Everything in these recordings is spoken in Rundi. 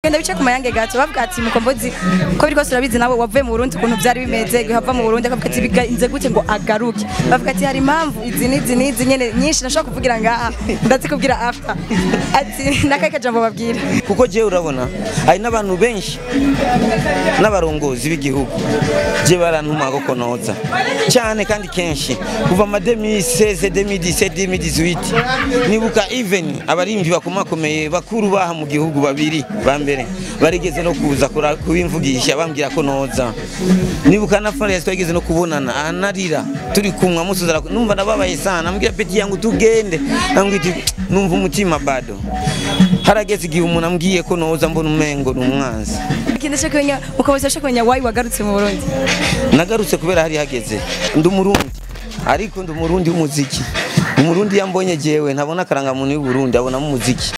genda bice ku mayange gato bavuga ati mukombozi ko biriko turabizi nawe wavuye mu Burundi ukuntu byari bimeze hava mu Burundi akavuga ati bigenze gute ngo agaruke bavuga ati hari impamvu izi n'izi n'izi nyene nyinshi nashobora kuvugira ngaha ndazikubwira after ati nakaye kajambo babwira kuko jewe urabona hari n'abantu benshi n'abarongozi b'igihugu je barantuma ko konoza cyane kandi kenshi kuva ma 2016 2017 2018 nibuka even abarimvyi bakomakomeye bakuru baha mu gihugu babiri ba mbere barigeze no kuza kura- kubimvugisha bambwira ko noza nibuka na Fares twageze no kubonana anarira turi kumwe amusuzara numva nababaye sana ambwira peti yangu tugende ambwira iti, numva umutima bado harageze igihe umuntu ambwiye ko noza mbona umengo ni umwanzi ikindi cyo kumenya mukombozi cyo kumenya why wagarutse mu Burundi nagarutse kubera hari hageze ndi umurundi ariko ndi umurundi w'umuziki umurundi yambonye jewe ntabona akarangamuntu y'uburundi abonamo umuziki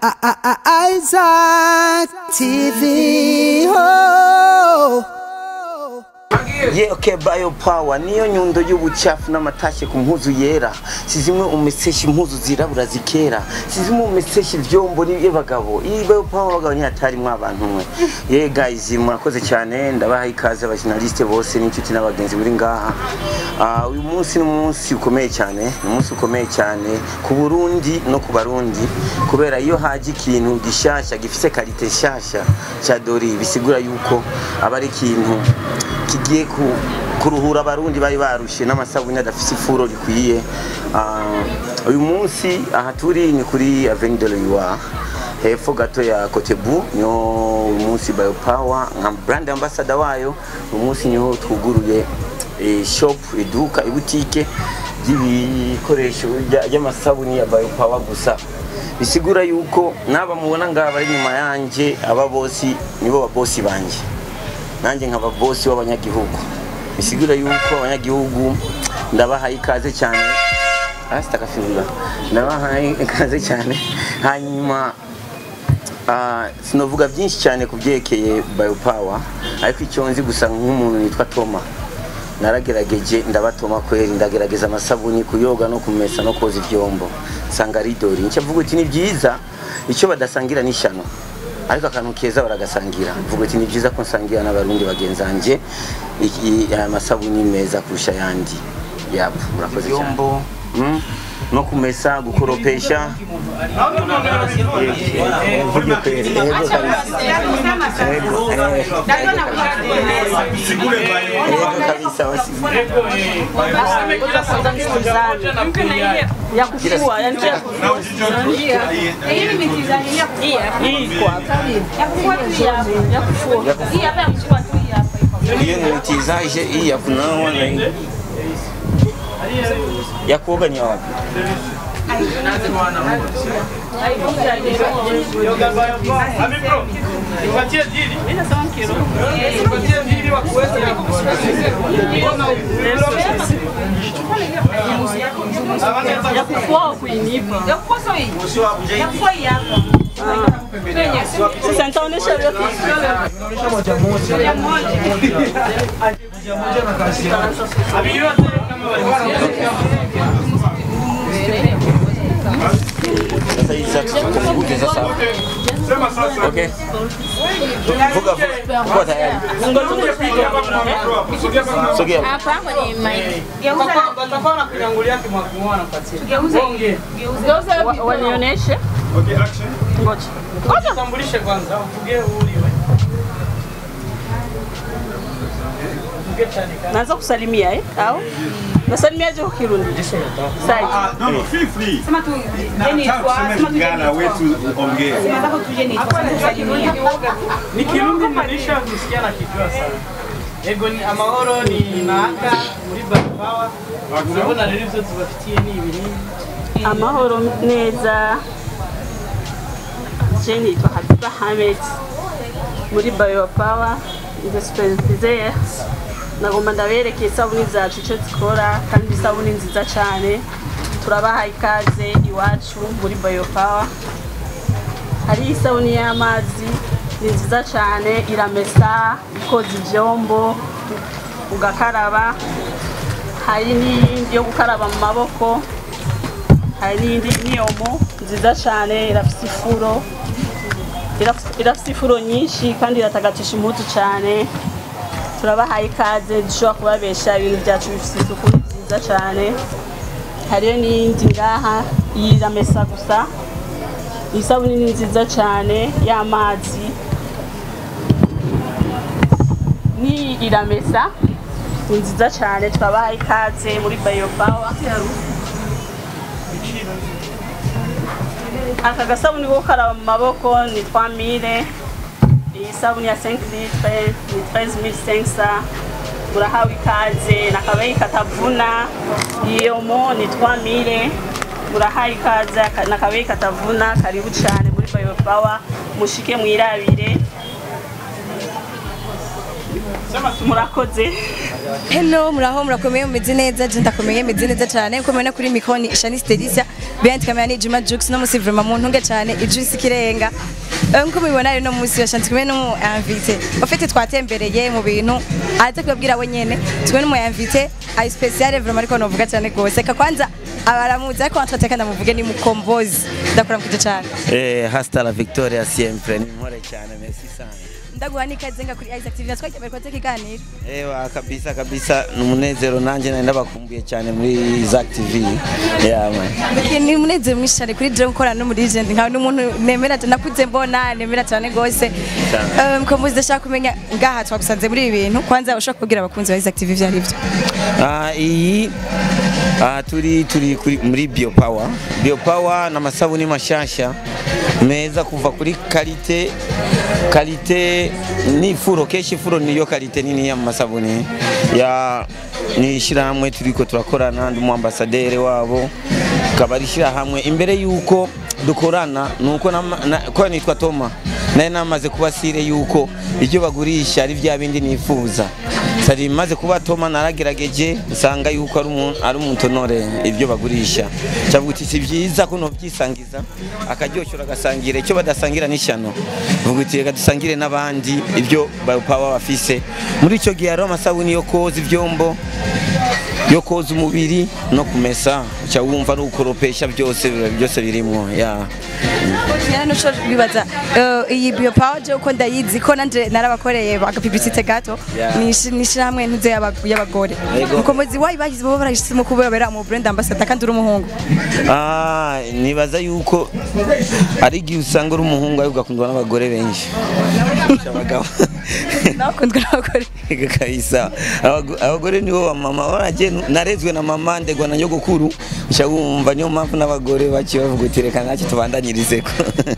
Isaac TV. Oh. ye okay bio power niyo nyundo y'ubucafu n'amatashye ku mpuzu yera si zimwe umeseshi impuzu zirabura zikera si zimwe umeseshi ivyombo y'abagabo iyi bio power abagabo ntihatarimwo abantu mwe ye guys murakoze cyane ndabaha ikaze abajournaliste bose n'inshuti n'abagenzi buri ngaha Ah, uyu munsi ni umunsi ukomeye cyane ni umunsi ukomeye cyane ku Burundi no ku Barundi kubera iyo haje ikintu gishasha gifise karite nshasha cya Dori bisigura yuko aba ari ikintu kigiye ku- kuruhura abarundi bari barushe n'amasabune adafise ifuro rikwiye Ah, uyu munsi aha turi ni kuri Avenue de l'Oiwa hepfo gato ya Kotebu niho uyu munsi Biopower nka brand ambassador wayo uyu munsi niho twuguruye eh, shop iduka ibutike ry'ibikoresho rya- ry'amasabuni ya Biopower gusa bisigura yuko n'aba mubona ngaha bari inyuma yanje aba bosi nibo babosi banje nanjye nkaba bosi w'abanyagihugu bisigura yuko abanyagihugu ndabahaye ikaze cyane asita kafirura ndabahaye ikaze cyane hanyuma ah, sinovuga byinshi cyane ku byerekeye biopower ariko icyo nzi gusa nk'umuntu yitwa toma naragerageje ndabatoma kweri ndagerageza amasabuni kuyoga no kumesa no koza ivyombo nsanga ari dori nicyo mvuga uti ni byiza icyo badasangira ni ishyano ariko akantu keza baragasangira mvuga uti ni byiza ko nsangira n'abarundi bagenzanje iki- aya masabuni meza kurusha ayandi yapo murakoze cyane Mm, no kumesa gukoropesha mvuge kweri yego kabisa yego eh, yego kabisa wasi ya kufua yani ya kufua hii kwa ya kufua hii hapa ya kufua tu hii hapa hiyo ni utizaje hii ya kunawa na hii ya kuoga ni ya wapi ya kufua kuinipa ya kufua sio hii ya kufua hii hapa sasa nitaonesha vyote sasa hizi sasa tukumbuke sasa okay vuga vuga kwa tayari sogea Hapa kwenye mic. Wa- wanionyeshe ngoja Tambulishe kwanza, uvuge uliwe. Uvuge cyane kandi. naanza kusalimia eh au nasalimiaje kwa Kirundi sai Ah, no, no, feel free. Tuseme Lingala wetu ongee. Ni Kirundi mnanisha kusikia na kijua sana. Ego ni amahoro ni naka muri Barabawa. Urabona rero ibyo tubafitiye ni ibinini. amahoro neza je nitwa Habiba Hamed muri Biopower ndi superviseur nagomba ndabereke isabuni zacu icyo zikora kandi isabuni nziza cyane turabaha ikaze iwacu muri Biopower hari isabuni y'amazi ni nziza cyane iramesa ikoza ibyombo ugakaraba hari n'iyindi yo gukaraba mu maboko hari n'indi niyomo nziza cyane irafite ifuro iraf- irafise ifuro nyinshi kandi iratagatisha impuzu cyane turabahaye ikaze dushobora kubabesha ibintu byacu bifite isuku ni byiza cyane hariyo n'iyindi ngaha iyi iramesa gusa iyi sabuni ni nziza cyane y'amazi n'iyi iramesa ni nziza cyane twabahaye ikaze muri bayo pawa aka gasabuni ko karaba mu maboko ni 3000 iyi sabuni ya 5 litre ni 13500 murahawe ikaze nakabayi katavuna iyo mo ni 3000 murahawe ikaze aka- nakabayi katavuna karibu cyane muri bayo pawa mushike mwirabire murakoze Hello, muraho murakomeye mumeze neza je ndakomeye meze neza cyane uko mubona kuri mikoni Shanice Delicia behind camera ni Juma Jux no musi vraiment mu ntunge cyane ijuice kirenga Eh, nkuko mubibona rero no musi wa Shanice kumwe no invité ofite twatembereye mu bintu aza kubabwira we nyene twe no mu invité ay special vraiment ariko novuga cyane gose ka kwanza abaramuzi ariko twateka ndamuvuge ni mukombozi ndakora mukije cyane Eh, hasta la victoria siempre. Ni mpore cyane, merci sana. ndaguha n'ikaze nga kuri Isaac TV natwe cyane ko ikiganiro Ewa kabisa kabisa ni umunezero nanjye nari ndabakumbuye cyane muri Zack TV. Yeah man. Mbese ni umunezero mwinshi cyane kuri Dream gukorana n'umu legend nkawe n'umuntu nemera nakuze mbona nemera cyane gose Cyane. um, ko muzi ndashaka kumenya ngaha twagusanze muri ibi bintu kwanza ushaka kubwira abakunzi ba Isaac TV ivyo ari byo Ah, iyi ah, turi turi kuri muri biopower biopower na masabuni mashasha meza kuva kuri kalite kalite ni furo keshi furo niyo kalite nini ya masabuni ya ni ishyirahamwe turiko turakorana ndi umuambasaderi wabo kaba ari ishyirahamwe imbere yuko dukorana nuko nama- na- ko nitwa Toma naye namaze kubasire yuko ibyo bagurisha ari bya bindi nifuza sari maze kuba Toma naragerageje nsanga yuko ari umuntu ari umutonore ibyo bagurisha cyavuga uti si byiza ko no byisangiza akaryoshora agasangira icyo badasangira n'ishyano vuga uti reka dusangire n'abandi ibyo bayopawa bafise muri icyo gihe hariho amasabuni yo koza ibyombo yo koza umubiri no kumesa uca wumva ari ukoropesha byose byose birimwo ya nyana nuco bibaza uh, iyi biopower je uko ndayizi ko nanje narabakoreye agapibisite gato Yeah. nishirahamwe ntuze y'aba- y'abagore Yego. mukomozi wayi bagize bo barahisemo kubera mu brand ambassador kandi uri umuhungu Ah, nibaza yuko ari igihe usanga uri umuhungu ariko ugakundwa n'abagore benshi kurusha abagabo nakundwa n'abagore Ega kabisa Abago- abagore nibo bamama waraje narezwe na mama ndegwa na nyogokuru uca wumva niyo mpamvu n'abagore bake bavuga uti reka ntacyo tubandanyirizeko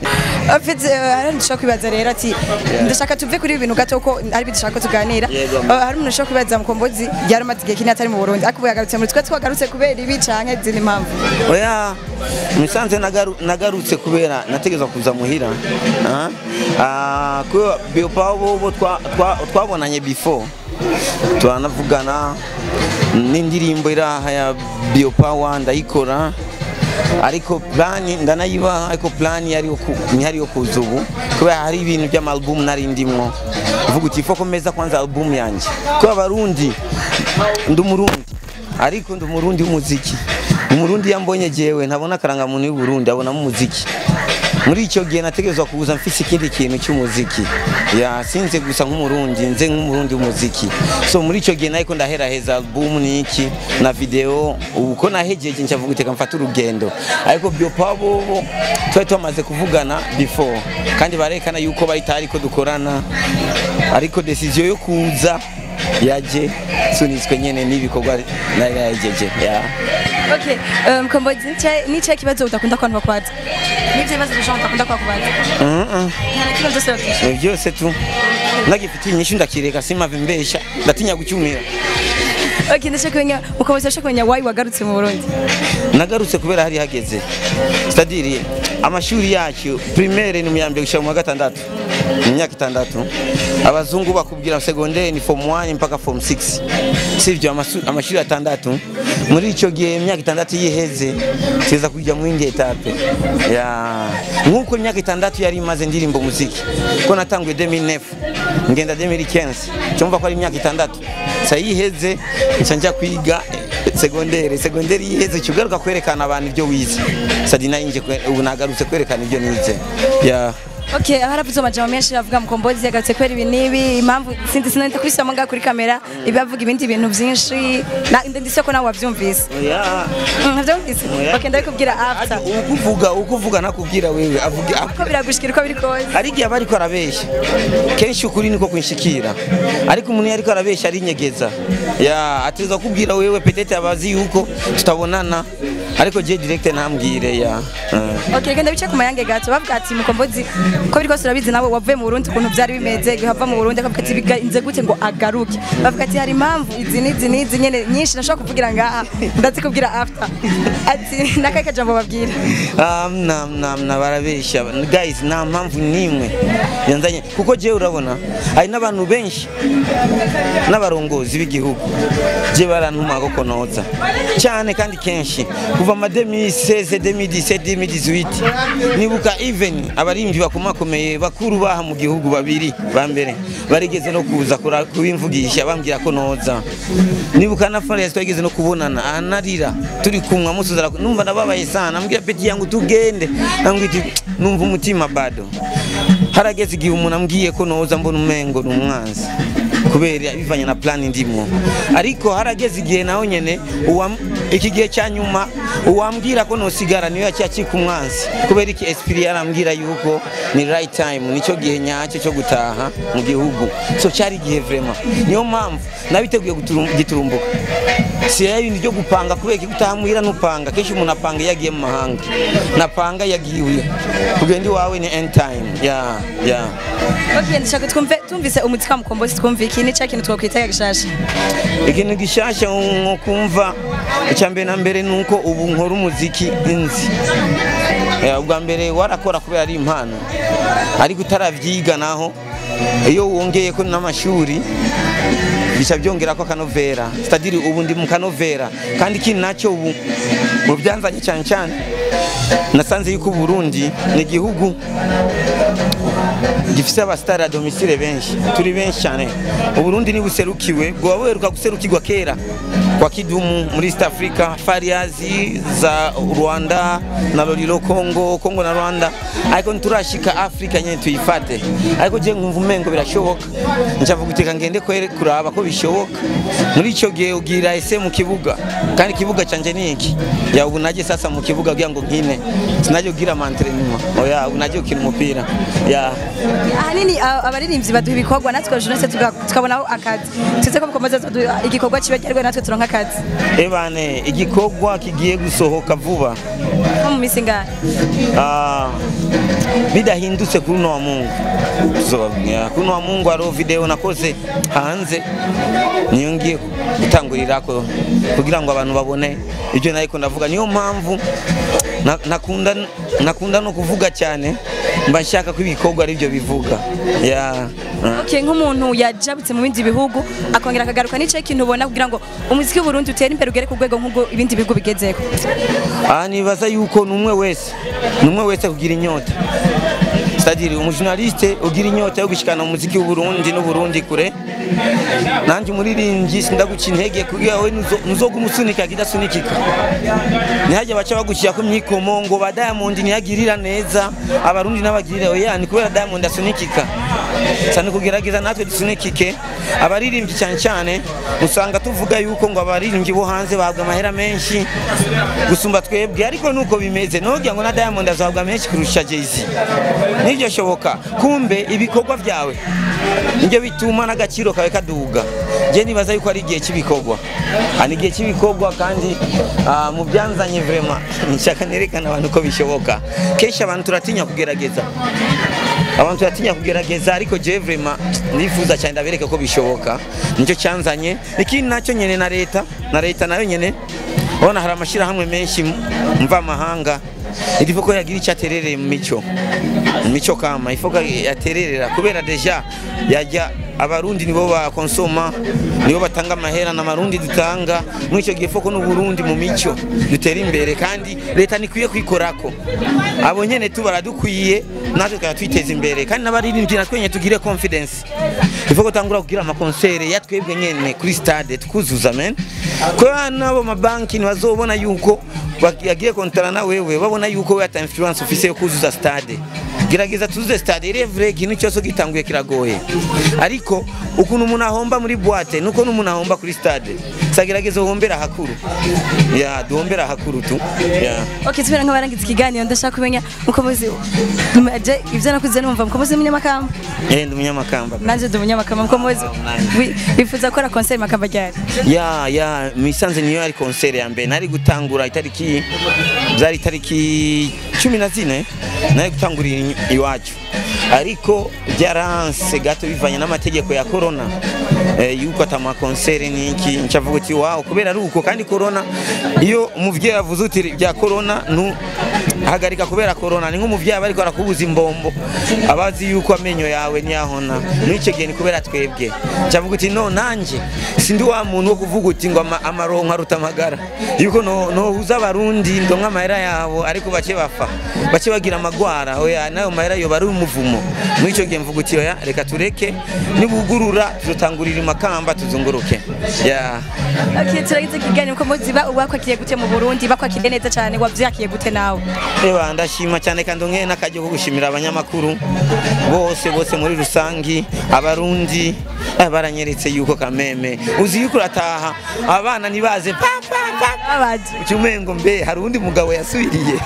Afite hari ndashaka kwibaza rero ati ndashaka tuve kuri ibi bintu gato ko ari byo dushaka ko tuganira Yego. Uh, hari umuntu ushaka kwibaza mukombozi yaramaze igihe kinini atari mu Burundi ariko ubu yagarutse muri twe twagarutse kubera ibi canke izindi mpamvu oya musanze nagaru- nagarutse kubera nategezwa kuza muhira Ah, ah, kubera biopawa bobo twa- twa- twabonanye before turanavugana n'indirimbo iraha ya biopawa ndayikora ariko plani ndanayibaha ariko plani yari yo ku- ntihari yo kuza ubu kubera hari ibintu by'amalubumu nari ndimwo uvuga uti ifo komeza kwanza alubumu yanjye kubera abarundi ndi umurundi ariko ndi umurundi w'umuziki umurundi yambonye jewe ntabona akarangamuntu y'uburundi abonamo umuziki muri icyo gihe nategerezwa kuza mfise ikindi kintu cy'umuziki ya sinze gusa nk'umurundi nze nk'umurundi w'umuziki so muri icyo gihe nariko ndaheraheza album niki na video ubu ko nahejeje ncavuga uteka mfata urugendo ariko biopa bobo twari twamaze kuvugana before kandi barekana yuko bahita ko dukorana ariko decision yo kuza yaje sunitswe nyene n'ibikorwa nari nahejeje ya okay uh, mukombozi nicaye nicaye kibazo udakunda kwantu bakwaza nivyo bibazo dushaka udakunda kwakubaza Mhm. nta na kimwe byose batisha Ibyo byose tu nagifitiye inyishu ndakireka simave mbesha ndatinya gucyumira okay ndashaka kumenya mukombozi ndashaka kumenya wayi wagarutse mu Burundi nagarutse kubera hari hageze sitadiri amashuri yacu primaire ni mu ya mbere gushika mu wa gatandatu mu myaka itandatu abazungu bakubwira segondere ni form 1 mpaka form 6 sivyo amasu- amashuri atandatu muri ico gihe imyaka itandatu yiheze tuza kujya mu yindi etape ya nkuko imyaka itandatu yari imaze ndirimbo muziki ko natanguye 2009 ngenda 2015 cyumva ko ari imyaka itandatu sa yiheze nca njya kwiga segondere segondere yiheze cyugaruka kwerekana abantu ibyo wize sadi nayo nje kwe- ubu nagarutse kwerekana ibyo nize ya Okay, haravuze amajambo menshi avuga mukombozi yagatse kwera ibi nibi impamvu sinzi sinenda kubishyiramo ngaha kuri kamera ibi avuga ibindi bintu byinshi na ndetse ko nawe wabyumvise oya Mm, ntabyumvise Oya. okay ndabikubwira after Ati ukuvuga ukuvuga nakubwira wewe avuga ko biragushikira uko biri kose hari igihe aba ariko arabeshya kenshi ukuri niko kunshikira ariko umuntu iyo ariko arabeshya arinyegeza ya ateza kubwira wewe petete abazi yuko tutabonana ariko je direct ntambwire ya eh. okay genda bice ku mayange gato bavuga ati mukombozi ko biri kose urabizi nawe wavuye mu Burundi ukuntu byari bimeze igihe ava mu Burundi akavuga ati bigenze gute ngo agaruke bavuga ati hari impamvu izi n'izi n'izi nyene nyinshi nashobora kuvugira ngaha ndazikubwira after ati nakaye kajambo babwira Um, na, na, na barabeshya guys nta mpamvu n'imwe yanzanye kuko jewe urabona hari n'abantu benshi n'abarongozi b'igihugu je barantuma ko konoza cyane kandi kenshi kuva ma 2016 2017 2018 nibuka even abarimvyi bakomakomeye bakuru baha mu gihugu babiri ba mbere barigeze no kuza kura- kubimvugisha bambwira ko noza nibuka na Fares twageze no kubonana anarira turi kumwe amusuzara numva nababaye sana ambwira peti yangu tugende ambwira iti, numva umutima bado harageze igihe umuntu ambwiye ko noza mbona umengo ni umwanzi kubera bivanye na plan ndimo ariko harageze igihe nawe nyene uwam- iki gihe cya nyuma uwambwira ko nosigara niyo yacyakika umwanzi kubera iki esprit yarambwira yuko ni right time nicyo gihe nyacyo cyo gutaha mu gihugu so cyari igihe vraiment niyo mpamvu nabiteguye guturum- giturumbuka si ya bindi byo gupanga kubera ko utaha muhira nupanga kenshi umuntu apanga iyo agiye mu mahanga napanga yagiye kugenda iwawe ni end time ya ya okay ndashaka twumve tumvise umuti wa mukombozi twumve iki ni cya kintu twakwita gishasha ikintu gishasha nko kumva icya mbere na mbere ni uko ubu nkora umuziki inzi Eh, ubwa mbere warakora kubera ari impano ariko utaravyiga naho iyo wongeye ko n'amashuri bica byongera ko akanovera sitadiri ubu ndi mu kanovera kandi ikindi nacyo ubu mu byanzanye cyane cyane nasanze yuko Burundi ni igihugu gifise abasitari a domisile benshi turi benshi cyane uburundi ni buserukiwe bwoba buheruka guserukirwa kera kwa kidumu muri east africa fariazi za rwanda na lolilo congo congo na rwanda ariko nturashika africa nyene tuyifate ariko je nkumva umengo birashoboka ncavuga uteka ngende kwere kuraba ko bishoboka muri ico gihe ugira ese mu kibuga kandi ikibuga canje ni iki ya ubu naje sasa mu kibuga kugira ngo nkine sinaje kugira amantrenema oya ubu naje gukina umupira ya ahanini a- abaririmbyi baduha ibikorwa natwe jeunesse tuga- tukabonaho akazi tuze ko mukombozi azoduha igikorwa kiba cyarwe natwe turonka akazi ebane igikorwa kigiye gusohoka vuba nko mu minsi ingahe Ah, bidahindutse kuri uno wa mungu tuzobabwira kuri uno wa mungu hariho video nakoze hanze niyo ngiye gutangurirako kugira ngo abantu babone ibyo nariko ndavuga niyo mpamvu na- nakunda nakunda no kuvuga cyane mba nshaka ko ibikorwa ari byo bivuga ya ah. okay nk'umuntu yajabutse mu bindi bihugu akongera akagaruka n'ico kintu ubona kugira ngo umuziki w'uburundi utere imbere ugere ku rwego nk'ubwo ibindi bihugu bigezeko aha nibaza yuko ni umwe wese ni umwe wese kugira inyota sadiri umujournaliste ugira inyota yo gushikana umuziki w'uburundi n'uburundi kure nanjye umuririmbyi sindaguca intege kugira we nuzo- nuzoga umusunika kidasunikika ntihajya baca bagushyira ku myikomo ngo ba diamond ntiyagirira neza abarundi n'abagirira oya ni kubera diamond asunikika cyane kugerageza natwe dusunikike abaririmbyi cyane cyane usanga tuvuga yuko ngo abaririmbyi bo hanze bahabwa amahera menshi gusumba twebwe ariko nuko bimeze nogira ngo na diamond azahabwa menshi kurusha jay-z nibyo shoboka kumbe ibikorwa byawe nibyo bituma n'agaciro kawe kaduga je nibaza yuko ari igihe cy'ibikorwa Ah, ni igihe cy'ibikorwa kandi ah, mu byanzanye vraiment nshaka nerekana abantu ko bishoboka kenshi abantu turatinya kugerageza abantu turatinya kugerageza ariko je vraiment ndifuza cyane ndabereke ko bishoboka nicyo cyanzanye ikindi nacyo nyene na leta na leta nayo nyene urabona hari amashyirahamwe menshi mva amahanga iriho ko yagira icyo aterereye mu mico mu mico kama ifo ko yatererera kubera deja yajya abarundi nibo bakonsoma nibo batanga amahera n'amarundi dutanga muri icyo gihe foko n'uburundi mu mico dutera imbere kandi leta ntikwiye kwikorako abo nyene tu baradukwiye natwe tukaba twiteza imbere kandi n'abaririmbyi natwe nyene tugire confidence ifo ko tangura kugira amakonsere ya twebwe nyene kuri stade tukuzuza men kubera n'abo mabanki ntibazobona yuko yagiye kontara na wewe babona yuko we ata influence ufise yo kuzuza stade gerageza tuze stade irevure ikintu cyose gitanguye kiragoye ariko ukuntu umuntu ahomba muri boîte nuko n'umuntu ahomba kuri stade sagerageza uhombera hakuru ya duhombera hakuru tu ya okay tubera nk'abarangiza ikiganiro ndashaka kumenya mukomozi je ivyo nakuze numva mukomozi w'umunyamakamba eh ndi umunyamakamba nanje ndi umunyamakamba mukomozi wi- wifuza gukora concert makamba ryari ya ya misanze niyo ari concert ya mbere nari gutangura itariki zari itariki cumi na zine nari gutangurira i- iwacu ariko byaranse gato bivanye n'amategeko ya corona eh, yuko atama concert niki ncavuga uti wow kubera ari uko kandi corona iyo umuvyeyi avuze uti bya corona nu hagarika kubera corona ni nk'umuvyeyi aba ariko arakubuza imbombo abazi yuko amenyo yawe ntiyahona n'icyo gihe ni kubera twebwe ncavuga uti no nanje sindi wa muntu wo kuvuga uti ngo ama- amaronko aruta amagara yuko no nohuza abarundi ndonka amahera yabo ariko bake bafa bake bagira amagwara oya nayo mahera yoba ari umuvumo muri icyo gihe mvuga uti oya reka tureke nibugurura tuzotangurira imakamba tuzunguruke ya okay turagize ikiganiro mukomozi ba wakwakiriye gute mu Burundi bakwakiriye neza cyane wavyakiye gute nawe Eba ndashima cyane kandi nkeye n'akajyo ko gushimira abanyamakuru bose bose muri rusangi abarundi eh, baranyeretse yuko kameme uzi yuko urataha abana ntibaze pa pa pa abaje ucyumengo mbe hari undi mugabo yasubiriye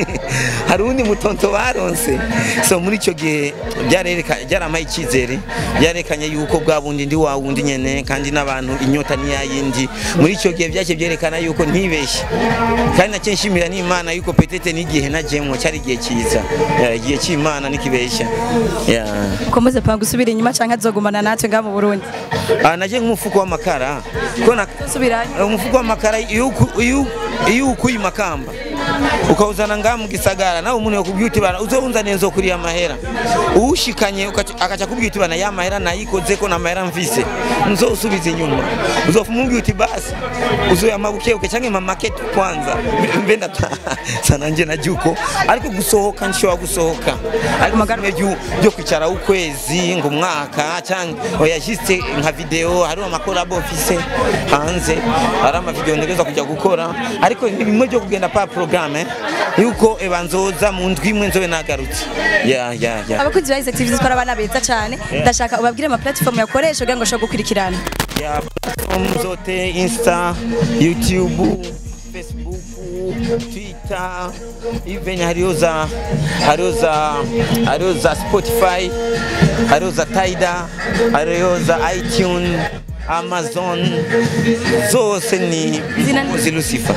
hari undi mutonto baronse so muri icyo gihe byarereka byaramaye icyizere byarekanye yuko bwa bundi ndi wa wundi nyene kandi n'abantu inyota ni yayindi muri icyo gihe byake byerekana yuko ntibeshye kandi nacyo nshimira n'imana yuko petete n'igihe najemwo cyari igihe cyiza Ya, igihe cy'imana nikibeshya yeah. mukomozi pa gusubira inyuma canke azogumana natwe nga mu Burundi Ah, naje nk'umufuko w'amakara ko na subirayo umufuko w'amakara iyo uku- iyo- iyo ukuye makamba ukawuzana ngaha mu gisagara nawe umuntu yakubwiye uti bana uzowunzaniye nzokuriya amahera uwushikanye ukaca- akaca akubwira uti bana ya mahera nayikoze ko na mahera mvise nzosubiza inyuma uzofa umubwira uti basi uzoyama bukebuke canke ma market kwanza mbe ndataha sananje najuko ariko gusohoka nshobora gusohoka ariko bimwe byu- byo kwicara ukwezi ngo umwaka cyangwa oya juste nka video hari amakorabo mfise hanze hari amavideo ntegereza kujya gukora ariko ni bimwe byo kugenda pa programme yuko eba nzoza mu ndwi imwe nzobe nagarutse ya ya ya abakunzi ba Isaac TV zikora abana beza cyane ndashaka ubabwire ama platform yakoresha kugira ngo ashobore gukurikirana ya platform zote insta youtube facebook twitter even hariyo za hariyo za hariyo za spotify hariyo za taida hariyo za itunes amazon zose ni Zina ni- muzi lucifer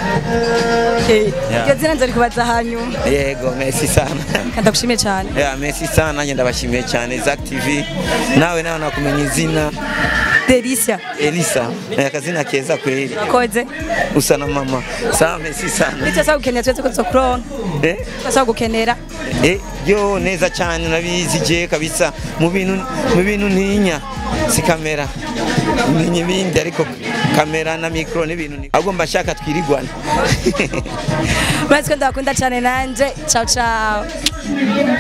Yeah. iryo zina nzari kubaza hanyuma yego merci sana kandi ndagushimiye cyane ya merci sana nanjye ndabashimiye cyane zac tv nawe nawe nakumenya izina Delicia elisa ni akazina keza kweli wakoze usa na mama sawa merci sana bityo sasa gukenera twese ko tuzokuronka eh sasa gukenera eh yo neza cyane nabizi je kabisa mu bintu mu bintu ntinya si kamera ntinya ibindi ariko kamera na mikro n'ibintu ni ahubwo mbashaka twirigwana murazi ko ndabakunda cyane nanje ciao ciao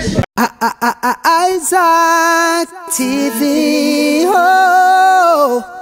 Isaac TV. Oh.